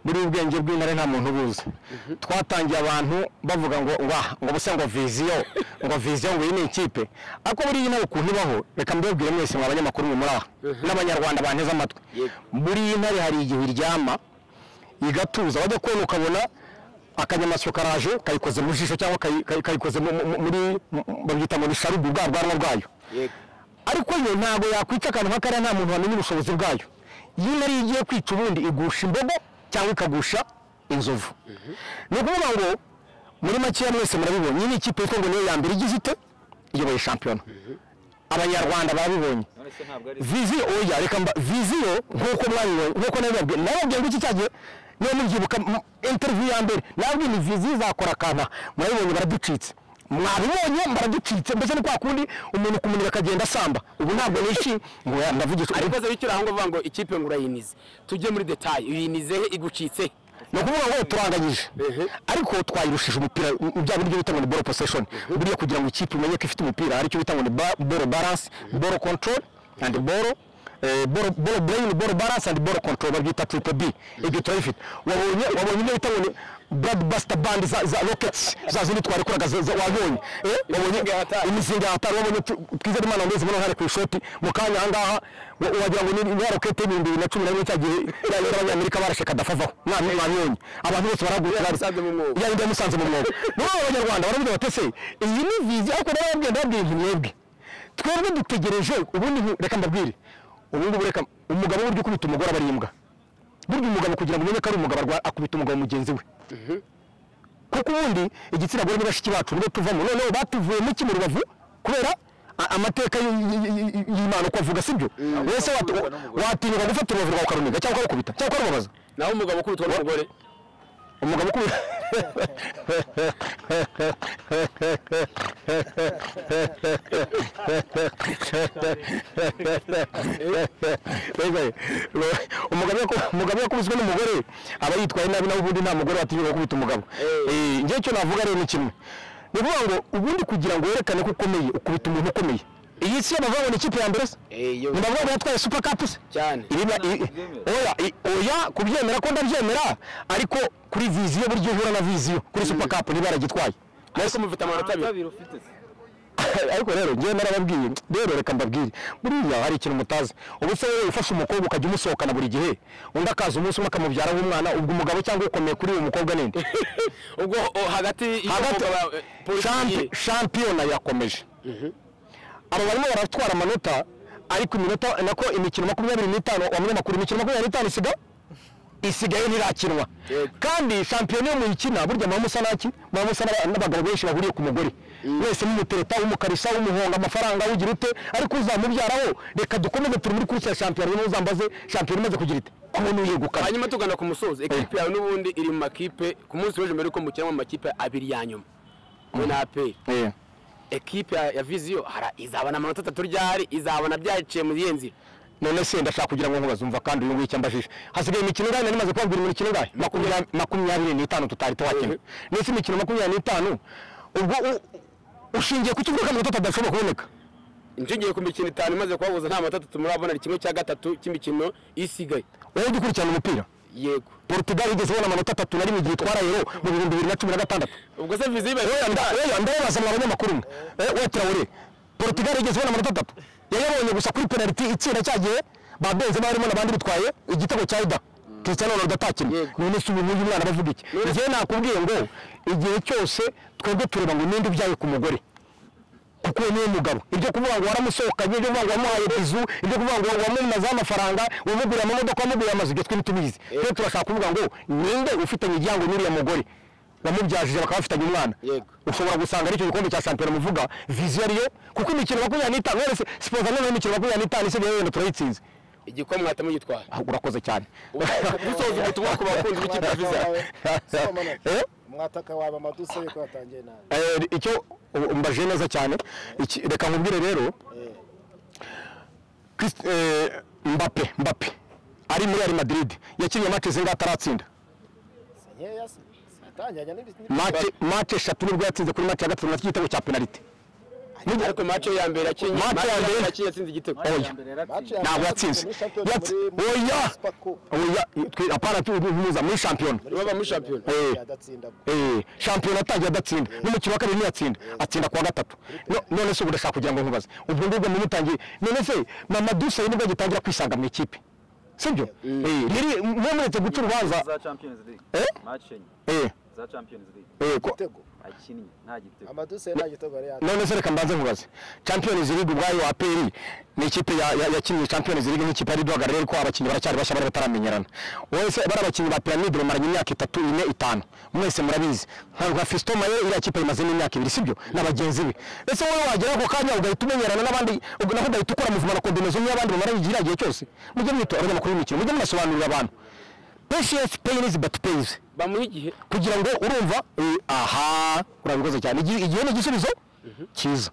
muri ubu bwenge bw'intare nta muntu ubuzi twatangiye abantu bavuga ngo ngo ubuse ngo viziyo ngo viziyo ngo iyi ni ikipe ariko buriya intare ukuntu ibaho reka mbibabwire mwese mwa banyamakuru mwe muri aha n'abanyarwanda banteze amatwi buriya intare hari igihe iryama igatuza wajya kubona ukabona akanyamasyo karaje kayikoze mu jisho cyangwa kayi- kayi- kayikoze mu- mu- muri babyita ngo ni sharubu bwa bwanwa bwayo ariko yo ntabwo yakwica akantu nk'akariya nta muntu wamenya ubushobozi bwayo iyo intare iyo igiye kwica ubundi igusha imbogo cyangwa ikagusha inzovu ni ukuvuga ngo muri makeya mwese murabibonye iyi ni ikipe yitwa ngo niyo ya mbere igize ite iyoboye shampiyona abanyarwanda babibonye viziyo oya reka mba viziyo nk'uko mwabibonye nk'uko nabibabwiye nababwiye ngo iki cyagiye niba mubyibuka mu- interview ya mbere nababwiye ni viziyo izakora akantu aha. murabibonye baraducitse mwabibonye baraducitse mbese ni kwa kundi umuntu kumunira akagenda asamba ubu ntabwo nishimye ngo ya, ndavugishwa ariko ikoze bityo aho uvuga ngo ikipe ngo urayinize tujye muri detaye uyinize he igucitse he ni ukuvuga ngo turanganyije Ehe. ariko twayirushije umupira mu bya buryo bita ngo ni ball possession buriya kugira ngo ikipe imenye ko ifite umupira aricyo bita ngo ni ba- ball balance ball control and ball eh, ball ball brain ball balance and ball control babyita triple B ibyo turabifite wabonye wabonye ibyo bita ngo ni blockbuster band za, za rockets za zindi twarikoraga za- za- wabonye eh, wabonye Imizinga ya hatari. imizinga ya hatari wabonye tu- twize imana ngeze muna hari ku ishoti mu kanya ahangaha wa- wagira ngo ni ni ya rokete y'ibihumbi bibiri na cumi na rimwe cya gihe ya- y'abanyamerika barashe kadafavaho mwami mwabibonye abantu bose baragura yamusanze mu mwobo. yari yamusanze mu mwobo muri abo banyarwanda baravuga bati ese iyi ni vizi ariko narababwiye ndababwiye nti mwebwe twebwe dutegereje ubundi nti- reka mbabwire ubu ngubu reka umugabo burya ukubita umugore aba ari imbwa burya umugabo kugira ngo umenye ko ari umugabo arwa- akubita umugabo mugenzi we kuko ubundi igitsina gore ni bashiki bacu nibo tuvamo noneho batuvuyemo iki mu rubavu kubera a- amateka y- y- y- y- y'imana uko avuga sibyo wese wati- watinyuka gufata urubavu rwawe ukaruniga cyangwa ukarukubita cyangwa ukarubabaza naho umugabo ukubitwa n'umugore umugabo ukubita Mbega, ro- umugabo yaku- umugabo yakubiswe n'umugore aba yitwaye nabi nawe ubundi nta mugore watinyuka gukubita umugabo Eh, njyewe icyo navuga rero ni kimwe ni ukuvuga ngo ubundi kugira ngo werekane ko ukomeye ukubita umuntu ukomeye iyi si yo bavuga ngo ni ikipe ya mbere se Eh, yo. ni bavuga ngo yatwaye super cup se cyane Iriba, i, oya, i, oya kubyemera ko ndabyemera ariko kuri viziyo buryo uhura na viziyo kuri super cup niba yaragitwaye ariko mufite amanota abiri ariko rero njyewe narababwiye rero reka mbabwire buriya hari ikintu mutazi ubu se wowe ufashe umukobwa ukajya umusohokana buri gihe undi akaza umunsi umwe akamubyaraho umwana ubwo umugabo cyangwa ukomeye kuri uwo mukobwa ninde ubwo o, hagati hagati champi Champi- shampiyona yakomeje aba barimo baratwara amanota ariko iminota nako imikino makumyabiri n'itanu abanyamakuru imikino makumyabiri n'itanu isiga isigaye ntirakinwa Yego. kandi shampiyona iyo muyikina burya muba musa naki muba musa n'aba- n'abagabo benshi bahuriye ku mugore wese mumutereta umukarisa umuhonga amafaranga ugira ute ariko uzamubyaraho reka dukomeze turi muri kurikira shampiyona niba uzambaze shampiyona imaze kugira ite ko umuntu yegukana hanyuma tugana ku musozi ekipe yawe n'ubundi iri mu makipe ku munsi w'ejo mbere yuko mukina mu makipe abiri ya nyuma we na aperi Eh. ekipe ya ya viziyo hara- izabona amanota atatu ryari izabona byaciye muri iyo nzira none se ndashaka kugira ngo nkubazumva kandi uyu nguyu icyo ambajije hasigaye imikino ingahe nari maze kubabwira imikino ingahe Makumya- makumyabiri n'itanu tutari tuwakina ndetse imikino makumyabiri n'itanu ubwo u- ushingiye ku kivuga ko amanota adashobora kuboneka nshingeye ku mikino itanu imaze kubabuza nta manota atatu murabona kimwe cya gatatu cy'imikino isigaye wowe ujya ukurikirana umupira yego portugal igeze ibona amanota atatu na rimwe igihe itwara yero mu bihumbi bibiri na cumi na gatandatu ubwo se viziyo ibaye Oya, nda- oya, ndababaza mwa banyamakuru mwe Eh, we traore portugal igeze ibona amanota atatu yayabonye gusa kuri penaliti itsinda cya gihe ba benzema barimo n'abandi bitwaye igitego cya ida cristiano ronaldo atakinnye Yego. none se ubu nguyu umwana aravuga iki njyewe nakubwiye ngo igihe cyose twebwe tureba ngo ninde ubyaye ku mugore kuko uwo niwe mugabo ibyo kuvuga ngo waramusohokanye ibyo kuvuga ngo wamuhaye bizu ibyo kuvuga ngo wamumazeho amafaranga wamuguriye amamodoka wamuguriye amazu ibyo twe ntitubizi rero turashaka kuvuga ngo ninde ufitanye igihango n'uriya mugore wamubyajije bakaba bafitanye umwana Yego. ushobora gusanga aricyo gikombe cya shampiyona muvuga viziyo ariyo kuko imikino makumyabiri n'itanu rero se- sipoza noneho imikino makumyabiri n'itanu isigaye wenda turayitsinze igikomwa mwahita mugitwara Ah, urakoze cyane dusoza ubutumwa ku bakunzi b'ikipe ya viziyo Eh? mwataka wawe amaduse yuko yatangiye nabi Eh, icyo ubu mbaje neza cyane Iki- reka nkubwire rero Christ- eh, mbape mbape ari muri Real Madrid yakinnye match zinga ataratsinda si nkeya se zitangiranye n'ibindi match match eshatu nibwo yatsinze kuri match ya gatatu na igitego cya penalty Nigeze- ariko mace ya mbere yakinnye Match match ya mbere- yakinnye yatsinze igitego Oya. Match ya ntabwo mbere yatsinze muri Champions Yatsi- muri- muri oya Super Cup. oya twe- apana tuhuza muri shampiyona baba muri shampiyona Eh. adatsinda Eh, shampiyona atangiye adatsinda n'umukino wa kabiri ntiyatsinda atsinda kuwa gatatu No- none se ubu ndashaka kugira ngo nkubaze ubwo ngubwo nimutangiye none se mama dusayi nibwo agitangira kwisanga mu ikipe sibyo Eh, riri mwe muretse guca urubanza za champions league Eh? match enye eh, za champions league eh, ko- igitego akinnye nta gitego amaduse nta gitego yari yatsinze none se reka mbanze nkubaze champions league ubwayo aperi ni ikipe ya- ya- yakinnye champions league nk'ikipe yari duhagarariye ariko abakinnyi baracyari bashya bari bataramenyerana wowe se bari abakinnyi ba pyramide bamaranye imyaka itatu ine itanu mwese murabizi nka nka fiston maye iriya kipe yimazemo imyaka ibiri sibyo na bagenzi be ese wowe wagera ako kanya ugahita umenyerana n'abandi uga- naho ugahita ukora muvuma na kondomezo n'iy'abandi bamaranye igihe igihe cyose mujye mwitoza abanyamakuru b'imikino mujye munasobanurira abantu patience pains but pays bamuha igihe kugira ngo urumva eh, aha urabikoze cyane Igi- igihe ni igisubizo cyiza